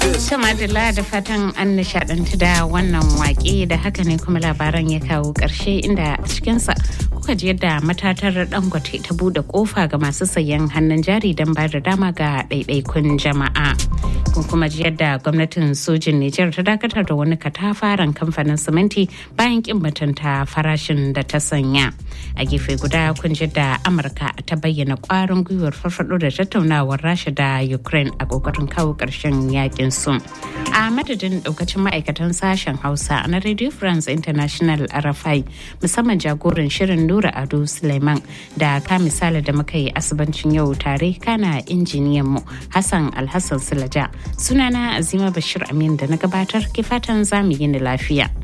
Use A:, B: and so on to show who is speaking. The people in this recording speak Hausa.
A: Madalla da fatan an nishadantu da wannan wake da haka ne kuma labaran ya kawo ƙarshe inda a cikinsa kuka ji yadda matatar dangote ta bude kofa ga masu sayan hannun jari don ba da dama ga ɗaiɗaikun jama'a. Kun kuma ji yadda gwamnatin sojin Nijar ta dakatar da wani katafaren kamfanin siminti bayan kin mutunta farashin da ta sanya. A gefe guda kun ji da Amurka ta bayyana kwarin gwiwar farfado da tattaunawar Rasha da Ukraine a kokarin kawo ƙarshen yakin su. A madadin daukacin ma'aikatan sashen Hausa na Radio France International RFI musamman jagoran shirin Nura Ado Suleiman da ka misali da muka yi asibancin yau tare kana injiniyan mu Hassan Alhassan Sulaja. Sunana Azima Bashir Amin da na gabatar ke fatan zamu yi ni lafiya.